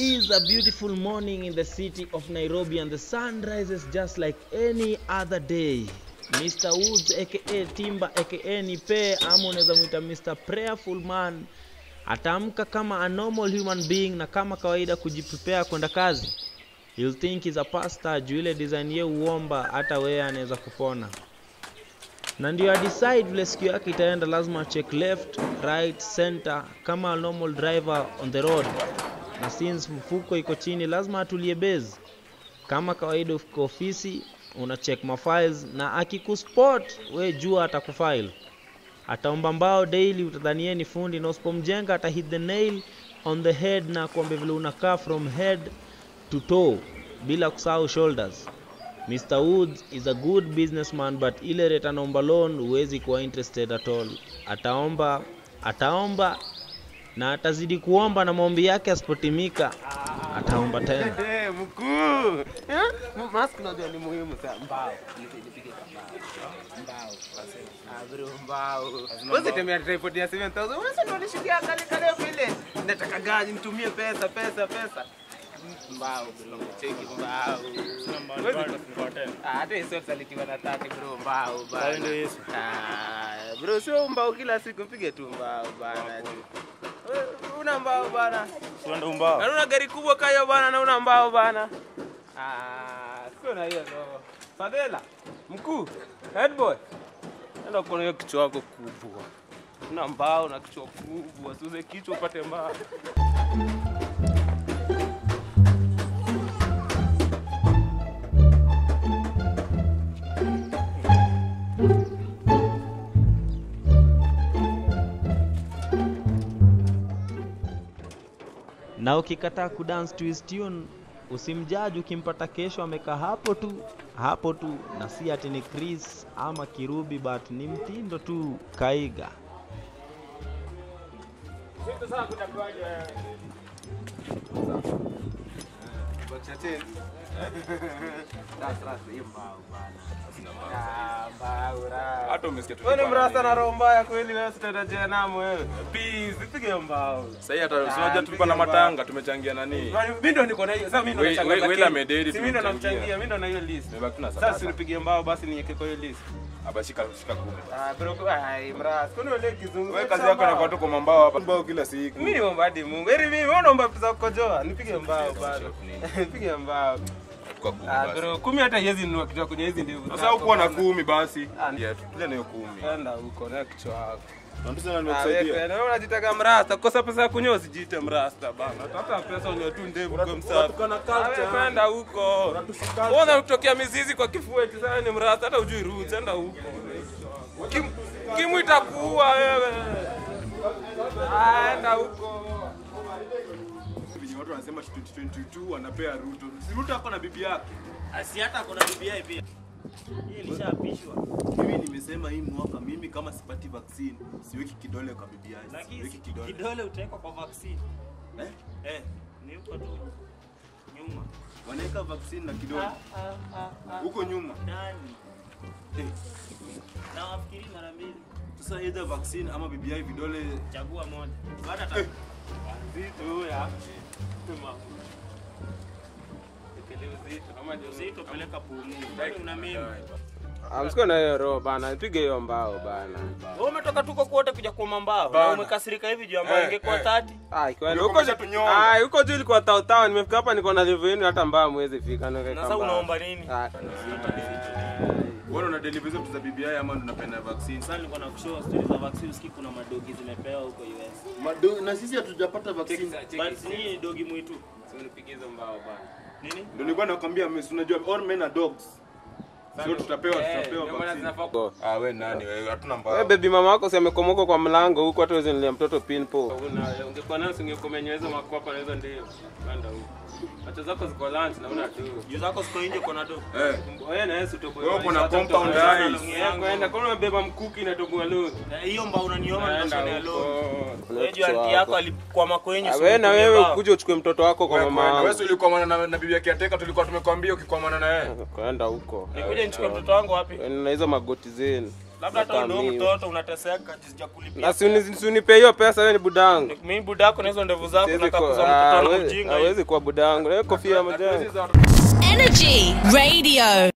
is a beautiful morning in the city of Nairobi and the sun rises just like any other day. Mr. Woods aka Timba aka Nipe ama unaweza mwita Mr. Prayerful Man ataamka kama a normal human being na kama kawaida kujiprepare kwenda kazi. You'll think he's a pastor juu ile design ye uomba hata wewe anaweza kupona na ndio adecide vile siku yake itaenda lazima check left right center kama a normal driver on the road na since mfuko iko chini lazima atulie base kama kawaida uko ofisi una check mafiles na akikuspot we jua atakufile ataomba mbao daily utadhanie ni fundi na usipomjenga ata hit the nail on the head na kuambia vile unakaa from head to toe bila kusahau shoulders Mr. Woods is a good businessman but ile rate anaomba loan huwezi kuwa interested at all. Ataomba, ataomba na atazidi kuomba na maombi yake asipotimika ataomba tena. Eh, mkuu. Eh? Mask unajua ni muhimu sana. Mbao. Nipige mbao. Mbao. Ah, bro, mbao. Wewe tembea tripod ya 7000. Wewe sio unishikia kale kale vile. Nataka gani nitumie pesa pesa pesa. Mbao bro, cheki mbao. Wewe- Ah, hata hizo salitiwa na 30 bro, mbao bana. Ah, bro, sio mbao kila siku pige tu mbao bana. Wewe, Una mbao bana. Na una gari kubwa kayo bana na una mbao bana. Ah, sio na hiyo no. Fadela, mkuu, head boy. Enda kuona hiyo kichwa yako kubwa. Una mbao na kichwa kubwa. Usiuze kichwa upate mbao. Na ukikataa kudance to his tune usimjaji ukimpata kesho amekaa hapo tu hapo tu, na si ati ni Chris ama Kirubi, but ni mtindo tu kaiga. Hata umesikia tu. Wewe ni mrasta na roho mbaya kweli wewe sitaenda jehanamu wewe. Peace, pige mbao. Sasa hii hata unajua tulikuwa na matanga tumechangia nani? Mimi ndo niko na hiyo. Sasa mimi ndo We- nachanga. we- Wela lakini- amededi, Si mimi ndo tumemchangia. namchangia, mimi ndo na hiyo list. Tumebaki tuna Sasa sadaka. usinipigie mbao basi niweke kwa hiyo list. Aba shika shika kumi. Ah, bro, ai mrasta. Kwani wewe kizungu? Wewe kazi yako inakuwa tu kwa mambao hapa. Mbao kila siku. Mimi niomba hadi Mungu. Heri mimi wewe unaomba vitu za kukojoa. Nipige mbao bado. Nipige mbao. Kwa kumi Ah, basi. bro, kumi hata hizi nunua kitu kwenye hizi ndevu. Sasa zako hukuwa na bana. kumi basi. Ah, Yeah, tupile na hiyo kumi. Enda huko na kichwa chako. Na pesa na Ah, nimekusaidia. wewe wewe unajitaka mrasta. Kosa pesa ya kunyoa usijiite mrasta bana. Tafuta pesa unyoe tu ndevu kwa msafi. Unatukana culture. Ah, wewe kwenda huko. Unatushika. Mbona kutokea mizizi kwa kifua eti sasa ni mrasta hata ujui roots enda huko. Kim Kimu itakuua wewe. Ah, enda huko. Vijana watu wanasema 2022 wanapea Ruto. Si Ruto ako na bibi yake. Asi hata kuna BBI pia. Hii ilishaapishwa. Mimi nimesema hii mwaka mimi kama sipati vaccine siweki kidole kwa bibi yangu. Siweki kidole. kidole utawekwa kwa vaccine. Eh? Eh, ni huko tu nyuma. Wanaweka vaccine na kidole huko nyuma. Ndani. Eh, Na wafikiri mara mbili. Sasa either vaccine ama bibi yangu vidole Chagua moja. Baada ta Zito ya. Tuma. Ekele uzito kama ndio uzito peleka pumu. Ndani una mimi. Amsiko na hiyo roho bana, pige hiyo mbao bana. Wewe umetoka tuko kote kuja kuoma mbao. Na Bana. umekasirika hivi juu ambayo Eh, ingekuwa eh. 30. Ah, ikiwa Ndio huko kumesha tunyonga. Ah, huko juu ilikuwa tao tao, nimefika hapa niko na level yenu hata mbao mwezi fika na Na sasa unaomba nini? Ah, Wewe una deliver hizo vitu za bibi yake ama unapenda vaccine? Sasa nilikuwa nakushow stories za vaccine usikii kuna madogi zimepewa huko US. Mado, na sisi hatujapata vaccine. But ni dogi mwitu. Nipige hizo mbao bana. Nini? Ndio nilikuwa nakwambia mimi si unajua all men are dogs. Sio tutapewa tutapewa vaccine. Go. Ah wewe nani wewe? Hatuna mbao. Wewe baby mama wako si amekomoka kwa mlango huko hata wewe nilia mtoto pinpo. Una ungekuwa nayo ungekomenya hizo makwapa na hizo ndio. Kanda huko. Acha zako ziko lunch na una tu. Juu zako siko nje kuna do. Eh. Wewe na Yesu toboa. Wewe uko na compound eyes. Yeye kwenda kwa unabeba mkuki na toboa leo. Eh, Hiyo mbao unanioma Enda ninashonea huko. lo. Wewe juu anti yako alikwama kwenye Ah, si Wewe na utumie wewe mbao. ukuje uchukue mtoto wako kwa Wewe mama. kwenda. Wewe wangu. si ulikuwa na, na bibi yake ateka tulikuwa tumekwambia ukikwamana na yeye. Kwenda huko. Nikuje nichukue mtoto wangu wapi? Na hizo magoti zenu. labda hata Kama ndio mimi. mtoto unateseka jinsi ya kulipia Na si uni- si unipe hiyo pesa wewe ni budangu. mimi budako na hizo ndevu zako Siwezi nataka kuwa- kuzaa ah, mtoto na hawezi- ujinga hivi. hawezi kuwa budangu. Na hiyo kofia ya majani. Energy Radio.